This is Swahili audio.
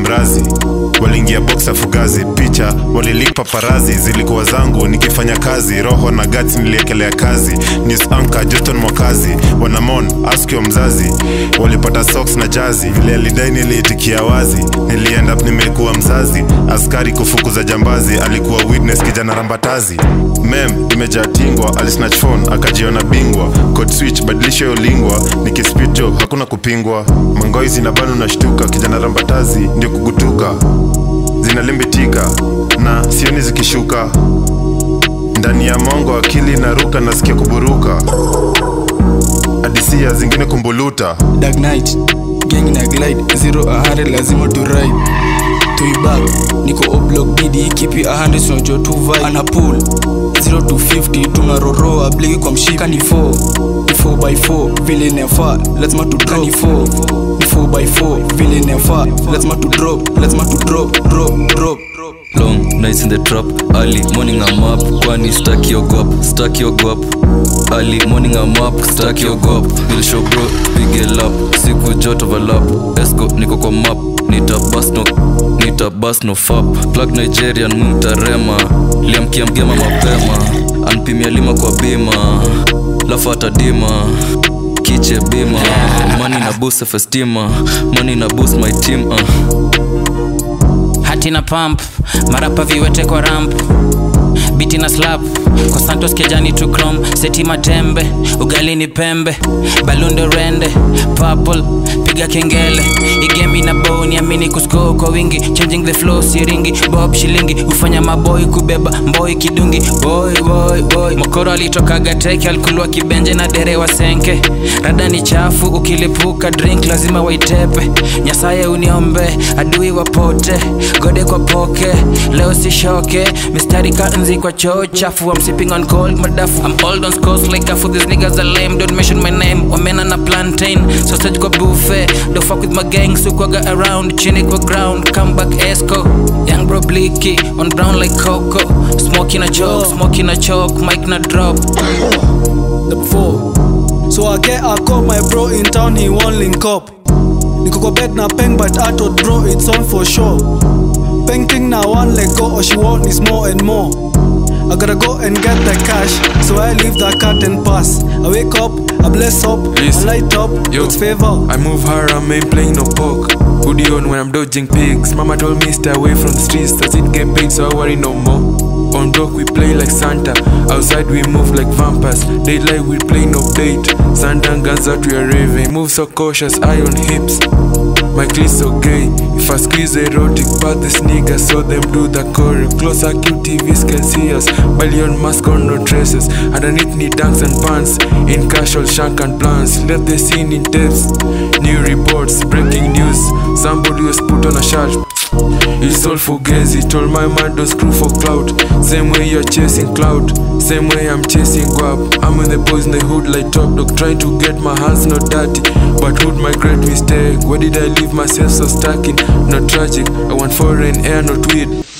mrazi waliingia boxa fugazi picha walilipa parazi zilikuwa zangu nikifanya kazi roho na gats niliekelea kazi news anchor juston mwakazi wanamon askio mzazi walipata socks na jazi vile alidai niliitikia wazi nilienda nimekuwa mzazi askari kufukuza jambazi alikuwa witness kijana rambatazi mem imejaa tingwa alisnatch phone akajiona bingwa code switch badilisha hiyo lingwa nikispito hakuna kupingwa mangoi zinabanu na shtuka kijana rambatazi ndio kugutuka zinalimbitika na sioni zikishuka ndani ya mongo akili naruka nasikia kuburuka adisia zingine kumbuluta Dark Knight gang na glide zero a hundred lazima tu ride tuibag niko oblock bidi kipi a hundred tunajua tu vibe ana pull 0 to 50 tunaroroa bliki kwa mshika ni 4 ni 4 by 4 vile inafaa lazima tu drop ni 4 ni 4 by 4 vile inafaa lazima tu drop lazima tu drop drop drop long nights in the trap early morning i'm up kwani stack your guap stack your guap early morning i'm up stack your guap bill show bro pige lap siku joto overlap esco niko kwa map nita bus no nita bus no fap plug nigerian mumtarema liamkia mgema mapema anpimia lima kwa bima lafu atadima kiche bima money na boost festima money na boost my team uh. hati na pump marapa viwete kwa ramp biti na slap kwa santos kejani tu chrome seti matembe ugali ni pembe balundo rende purple piga kengele igemi na boni amini kusko kwa wingi changing the flow siringi bob shilingi hufanya maboy kubeba mboi kidungi boy boy boy mokoro alitokaga teke alikulwa kibenje na dere wa senke rada ni chafu ukilipuka drink lazima waitepe nyasaye uniombe adui wapote gode kwa poke leo sishoke mistari ka nzi kwa choo chafu I'm sipping on cold madafu I'm old on scores like afu these niggas are lame don't mention my name omena na plantain sausage kwa buffet don't fuck with my gang sukwaga around chini kwa ground come back esco young bro blicky on brown like coco smoking a joke smoking a choke mic na drop the four. So I get a call my bro in town, he won't link up. Niko kwa bed na peng but I told bro it's on for sure. Peng thing now one let go or she want is more and more. I gotta go and get the cash, so I leave the cat and pass. I wake up, I bless up, I Listen. light up, Yo. it's favor. I move her, I'm ain't playing no poke. Hoodie on when I'm dodging pigs. Mama told me stay away from the streets, does it get paid so I worry no more. On block we play like Santa, outside we move like vampires. Daylight we play no bait. Santa guns out we are raving. Move so cautious, eye on hips. My cleats so gay. If I squeeze erotic, but this nigga saw them do the choreo. Closer QTVs can see us. Billion mask on no traces. Underneath knee dunks and pants. In casual shank and plans. Left the scene in tapes. New reports, breaking news. Somebody was put on a charge. It's all fugazi. Told my man don't screw for clout. Same way you're chasing clout. Same way I'm chasing guap. I'm with the boys in the hood like top dog. Trying to get my hands not dirty. But hood my great mistake. Where did I leave myself so stuck in? Not tragic. I want foreign air, not weed.